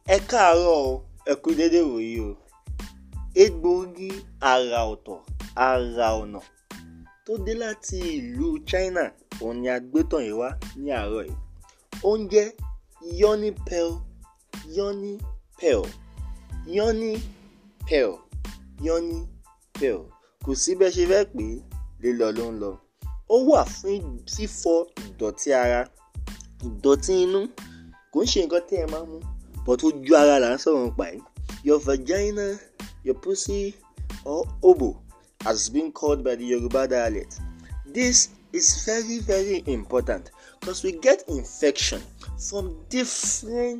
ẹ káàárọ̀ o ẹ kú dédé wòyí o egbòogi àrà ọ̀tọ̀ àrà ọ̀nà tó dé láti ìlú China òun ni a gbé tàn yín wá ní àárọ̀ yìí oúnjẹ yoni pearl yoni pearl yoni pearl yoni pearl kò sí bẹ́ẹ̀ ṣe fẹ́ pé lílọ ló ń lọ ó wà fún fífọ ìdọ̀tí ara ìdọ̀tí inú kò ń ṣe nǹkan tí ẹ máa mú but ojú ara là ń sọ̀rọ̀ nípa ẹ̀ your vagina your pussy or obo has been called by the Yoruba dialect this is very very important because we get infection from different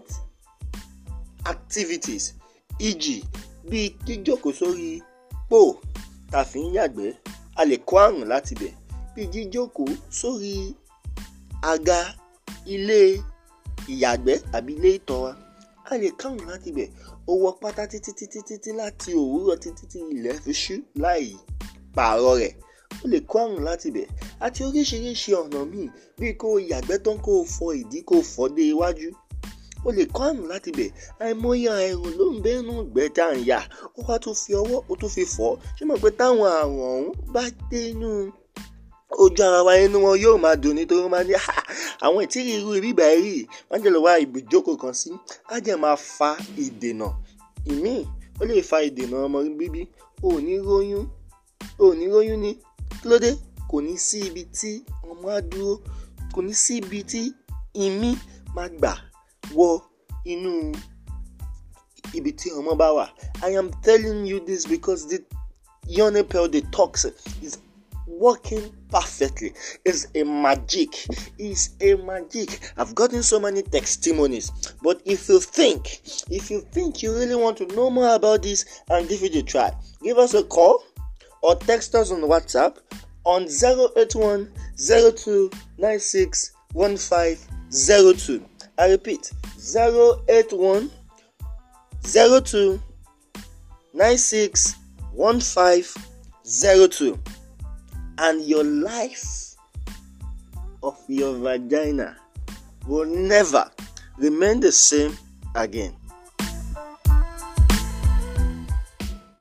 activities e.g. bíi jíjókòó sórí pò tá a fi ń yàgbẹ́ a lè kó àrùn láti bẹ̀ bíi jíjókòó sórí àga ilé ìyàgbẹ́ àbí ilé ìtọ̀ wa a lè kárùn láti bẹ̀ ó wọ pátá títí títí títí láti òwúrọ̀ títí tí ilẹ̀ fi ṣú láì pààrọ̀ rẹ̀ ó lè kó àrùn láti bẹ̀ àti oríṣiríṣi ọ̀nà míì bíi kó o yàgbẹ́ tán kó o fọ ìdí kó o fọ́ dé iwájú ó lè kó àrùn láti bẹ̀ àìmọye àrùn ló ń bẹ́nu gbẹ́ tá à ń yà ó wá tún fi ọwọ́ ó tún fi fọ́ ṣé mọ̀ pé táwọn àrùn ọ̀hún bá dé inú ojú ara wa inú wọn yóò máa dùn nítorí wọn máa ní àwọn ìtírí irú bíbá rí wọn jẹ́ lọ wá ibùjókòó kan sí á jẹ́ máa fa ìdènà ìmíì ó lè fa ìdènà ọmọ bíbí ò ní róyún ò ní róyún ní kí ló dé kò ní sí ibi tí ọmọ á dúró kò ní sí ibi tí ìmí máa gbà wọ inú ibi tí ọmọ bá wà I am telling you this because the yoni pearl detox is working perfectly. It's a magic. It's a magic. I've gotten so many testimonies. But if you think, if you think you really want to know more about this and give it a try, give us a call or text us on WhatsApp on 081 02 96 1502. I repeat 081 02 96 1502 and your life of your vagina will never remain the same again.